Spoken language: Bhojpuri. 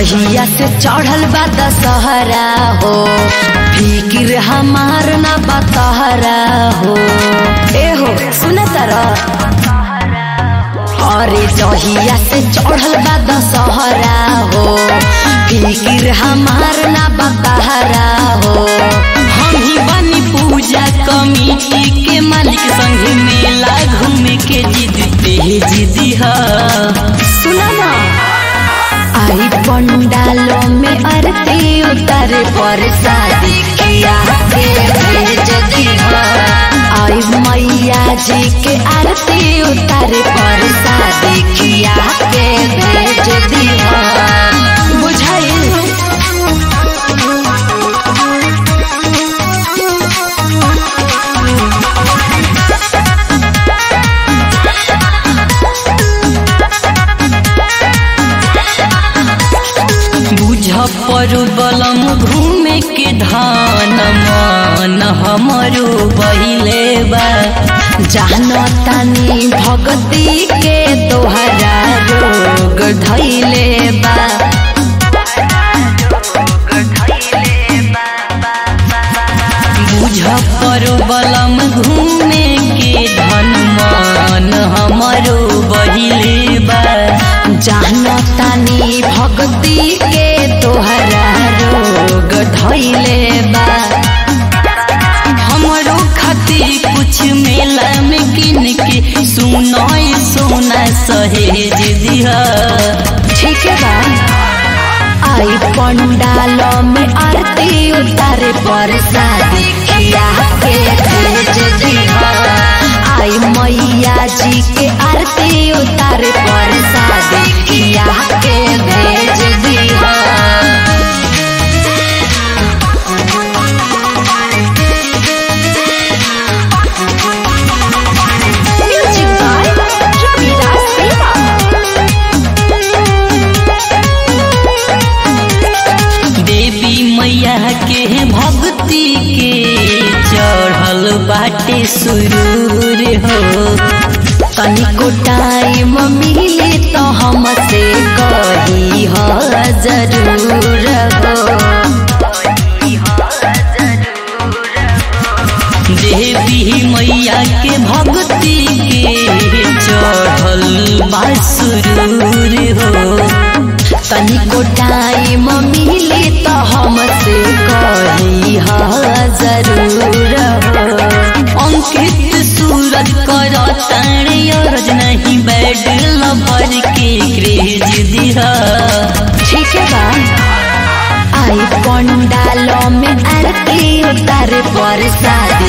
जहिया से चढ़ल बा दशहरा हो फिकिर हमार ना बतहरा हो ए हो सुन अरे जहिया से चढ़ल बा दशहरा हो फिकिर हमार ना बतहरा हो हम ही बनी पूजा कमिटी के मालिक संग मेला घूमे के जिद पे जिदी है सुना ना आई पंडालों में आरती उतारे पर शादी किया के भेज दिया आई मैया जी के आरती उतारे पर शादी किया के भेज दिया बुझाइल बुझ पर बलम घूमे के धान मन हमरो बहिले बा जान तानी भगती के तोहरा रोग धैले बा बुझ पर बलम घूमे के धन मन हमरो बहिले बा जान तानी भक्ति के तोहरा रोग धैले बा हमरो खातिर कुछ मेला में किन के सुनाई सोना सहेज दिया ठीक है बा आई पंडालों में आरती उतारे पर शादी किया के भेज दिया आई मैया जी के आरती उतारे पर शादी किया के भेज दिया Music by Ravidas Deva. देवी मैया के भक्ति के चढ़ल बाटे सुरूर हो तनिको टाइम मिले तो हमसे कही हो जरूर हो देवी मैया के भक्ति के चढ़ल बा सुरूर हो तनिको टाइम मिले तो हमसे कही हा जरूर हो अंकित सूरज कर तारे अरज नहीं बैड लभर के क्रेज दिहा ठीक है बा आई पंडालों में आरती उतारे पर शादी